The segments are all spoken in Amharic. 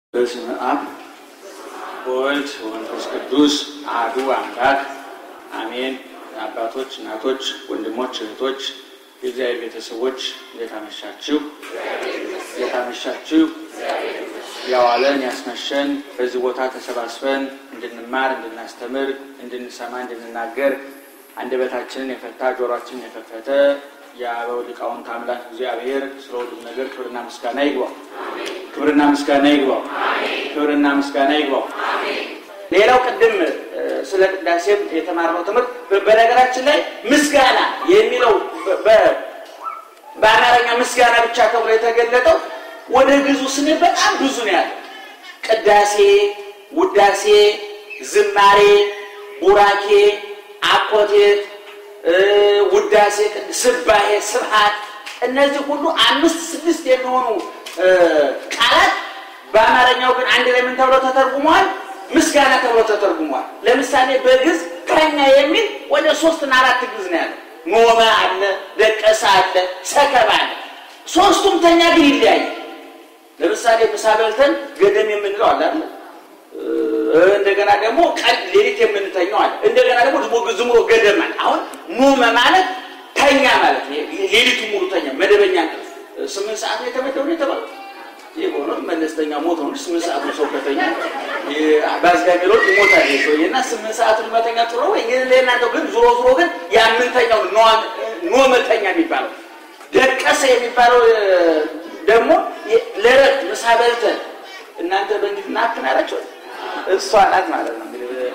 በስመ አብ ወወልድ ወመንፈስ ቅዱስ አሐዱ አምላክ አሜን። አባቶች፣ እናቶች፣ ወንድሞች፣ እህቶች፣ የእግዚአብሔር ቤተሰቦች እንዴት አመሻችሁ? እንዴት አመሻችሁ? ያዋለን ያስመሸን በዚህ ቦታ ተሰባስበን እንድንማር፣ እንድናስተምር፣ እንድንሰማ፣ እንድንናገር አንደበታችንን የፈታ ጆሮአችንን የከፈተ የአበው ሊቃውንት አምላክ እግዚአብሔር ስለ ሁሉም ነገር ክብርና ምስጋና ይግባው። ክብርና ምስጋና ይግባው። ክብርና ምስጋና ይግባው። ሌላው ቅድም ስለ ቅዳሴም የተማርነው ትምህርት በነገራችን ላይ ምስጋና የሚለው በአማርኛ ምስጋና ብቻ ተብሎ የተገለጠው ወደ ግዙ ስንል በጣም ብዙ ነው ያለው። ቅዳሴ፣ ውዳሴ፣ ዝማሬ፣ ቡራኬ፣ አኮቴት፣ ውዳሴ፣ ስባሄ፣ ስብሐት እነዚህ ሁሉ አምስት ስድስት የሚሆኑ ቃላት በአማርኛው ግን አንድ ላይ ምን ተብሎ ተተርጉመዋል? ምስጋና ተብሎ ተተርጉመዋል። ለምሳሌ በግዕዝ ተኛ የሚል ወደ ሶስትና አራት ግዕዝ ነው ያለው። ኖመ አለ፣ ደቀሰ አለ፣ ሰከበ አለ። ሶስቱም ተኛ ግን ይለያያል። ለምሳሌ ምሳ በልተን ገደም የምንለው አለ አይደል? እንደገና ደግሞ ቀን ሌሊት የምንተኛው አለ። እንደገና ደግሞ ዝም ብሎ ገደም አለ። አሁን ኖመ ማለት ተኛ ማለት ነው። ሌሊቱ ሙሉ ተኛ፣ መደበኛ እንቅልፍ ስምንት ሰዓት ነው የተመደበው የተባለው የሆነ መለስተኛ ሞት ነው። ስምንት ሰዓት ሰው ከተኛ በአዝጋሚሮች ይሞታል ሰውዬ እና ስምንት ሰዓት መተኛ ጥሩ ወይ ለእናንተው ግን ዞሮ ዞሮ ግን ያምንተኛው ኖ መተኛ የሚባለው ደቀሰ የሚባለው ደግሞ ለረፍት ምሳ በልተን እናንተ በእንግዲህ ናፕን አላቸው እሷ ናት ማለት ነው።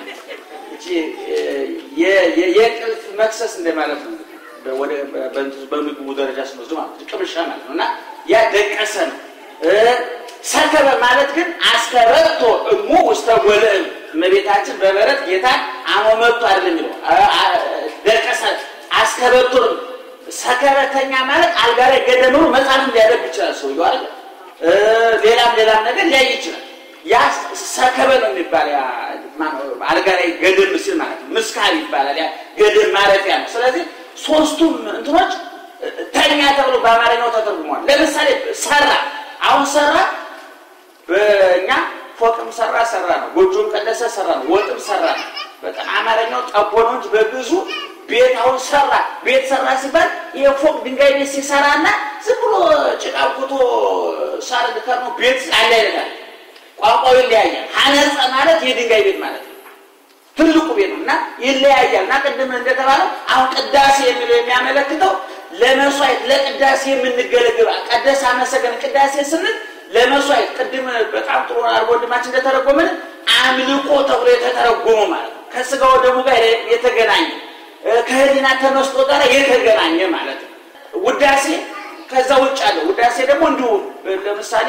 የእንቅልፍ መክሰስ እንደማለት ነው። በምግቡ ደረጃ ስንወስድ ማለት ቅምሻ ማለት ነው እና ያ ደቀሰ ነው። ሰከበ ማለት ግን አስከበቶ እሙ ውስተ ጎልዕም እመቤታችን በበረት ጌታን አሞመቱ አይደለም የሚለው ደቀሰ አስከበቶ ሰከበተኛ ማለት አልጋ ላይ ገደም ብሎ መጽሐፍ ሊያደርግ ይችላል ሰውየው አይደል ሌላም ሌላም ነገር ሊያይ ይችላል ያ ሰከበ ነው የሚባል አልጋ ላይ ገደም ሲል ማለት ነው ምስካብ ይባላል ያ ገደም ማረፊያ ነው ስለዚህ ሶስቱም እንትኖች ተኛ ተብሎ በአማርኛው ተተርጉሟል ለምሳሌ ሰራ አሁን ሰራ በእኛ ፎቅም ሰራ ሰራ ነው። ጎጆም ቀደሰ ሰራ ነው። ወጥም ሰራ ነው። በጣም አማርኛው ጠቦ ነው እንጂ በብዙ ቤት አሁን ሰራ ቤት ሰራ ሲባል የፎቅ ድንጋይ ቤት ሲሰራና ዝም ብሎ ጭቃ ኩቶ ሳር ልከር ነው ቤት አለ ይላል። ቋንቋው ይለያያል። ሀነጸ ማለት የድንጋይ ቤት ማለት ነው። ትልቁ ቤት ነው እና ይለያያል። እና ቅድም እንደተባለው አሁን ቅዳሴ የሚለው የሚያመለክተው ለመስዋዕት ለቅዳሴ የምንገለግል ቀደስ አመሰገን ቅዳሴ ስንል ለመስዋዕት ቅድም በጣም ጥሩ አድርጎ ወንድማችን እንደተረጎመን አምልኮ ተብሎ የተተረጎመ ማለት ነው። ከስጋው ደሙ ጋር የተገናኘ ከህሊና ተመስጦ ጋር የተገናኘ ማለት ነው። ውዳሴ ከዛ ውጭ አለ። ውዳሴ ደግሞ እንዲሁ ለምሳሌ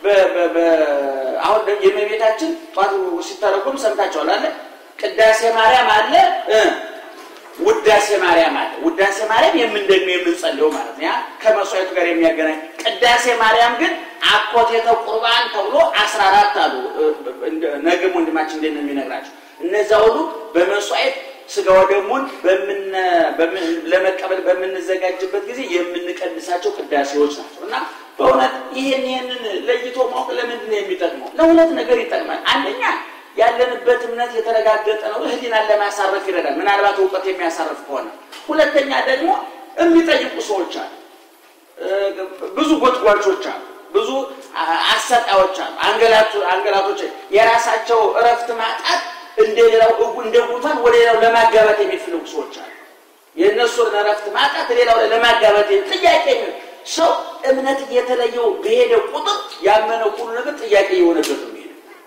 አሁን የእመቤታችን ጠዋት ሲተረጎም ሰምታችኋል አለ ቅዳሴ ማርያም አለ ውዳሴ ማርያም አለ። ውዳሴ ማርያም የምንደግመው የምንጸልየው ማለት ነው። ያ ከመስዋዕቱ ጋር የሚያገናኝ ቅዳሴ ማርያም ግን አኮቴተ ቁርባን ተብሎ አስራ አራት አሉ። ነገም ወንድማችን እንዴት ነው የሚነግራቸው? እነዛ ሁሉ በመስዋዕት ስጋ ወደሙን ለመቀበል በምንዘጋጅበት ጊዜ የምንቀድሳቸው ቅዳሴዎች ናቸው እና በእውነት ይህን ይህንን ለይቶ ማወቅ ለምንድን ነው የሚጠቅመው? ለሁለት ነገር ይጠቅማል። አንደኛ ያለንበት እምነት የተረጋገጠ ነው። ህሊናን ለማሳረፍ ይረዳል፣ ምናልባት እውቀት የሚያሳርፍ ከሆነ። ሁለተኛ ደግሞ የሚጠይቁ ሰዎች አሉ፣ ብዙ ጎትጓቾች አሉ፣ ብዙ አሰጣዮች አሉ፣ አንገላቶች የራሳቸው እረፍት ማጣት እንደሌላው እንደ ጉንፋን ወደ ሌላው ለማጋባት የሚፈልጉ ሰዎች አሉ። የእነሱን እረፍት ማጣት ሌላው ለማጋባት ጥያቄ ሰው እምነት እየተለየው በሄደ ቁጥር ያመነው ሁሉ ነገር ጥያቄ የሆነበት ነው።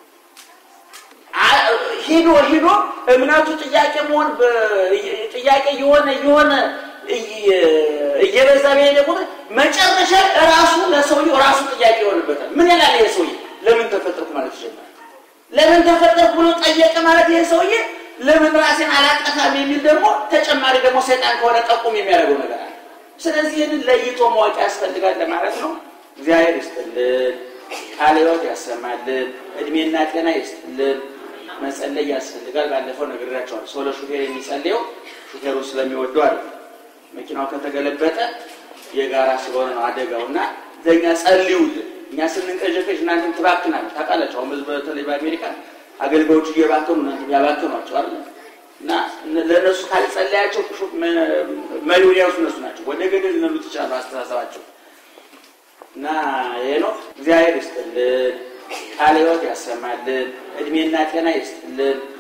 ሂዶ ሂዶ እምነቱ ጥያቄ መሆን ጥያቄ የሆነ የሆነ እየበዛ በሄደ ቁጥር መጨረሻ ራሱ ለሰውየው ራሱ ጥያቄ ይሆንበታል። ምን ይላል ይሄ ሰውዬ? ለምን ተፈጠርኩ ማለት ይጀምራል። ለምን ተፈጠርኩ ብሎ ጠየቀ ማለት ይሄ ሰውዬ ለምን ራሴን አላጠፋም የሚል ደግሞ ተጨማሪ ደግሞ ሰይጣን ከሆነ ጠቁም የሚያደርገው ነገር አለ። ስለዚህ ይህንን ለይቶ ማወቅ ያስፈልጋል ለማለት ነው። እግዚአብሔር ይስጥልን፣ ቃለ ሕይወት ያሰማልን፣ እድሜና ጤና ይስጥልን። መጸለይ ያስፈልጋል። ባለፈው ነግሬያቸዋለሁ። ሰው ለሹፌር የሚጸልየው ሹፌሩ ስለሚወደው አለ። መኪናው ከተገለበጠ የጋራ ስለሆነ ነው አደጋው እና ለእኛ ጸልዩልን። እኛ ስንንቀዠቀዥ እናንተን ትባክናል። ታውቃላችሁ። አሁን በተለይ በአሜሪካ አገልጋዮቹ እየባከኑ እናንተ ያባከኗቸው አለ እና ለእነሱ ካልጸለያቸው መሪውን ያውሱ እነሱ ናቸው። ወደ ገደል ሊነዱት ይችላሉ አስተሳሰባቸው እና ሄኖክ እግዚአብሔር ይስጥልን፣ ቃለ ሕይወት ያሰማልን፣ እድሜና ጤና ይስጥልን።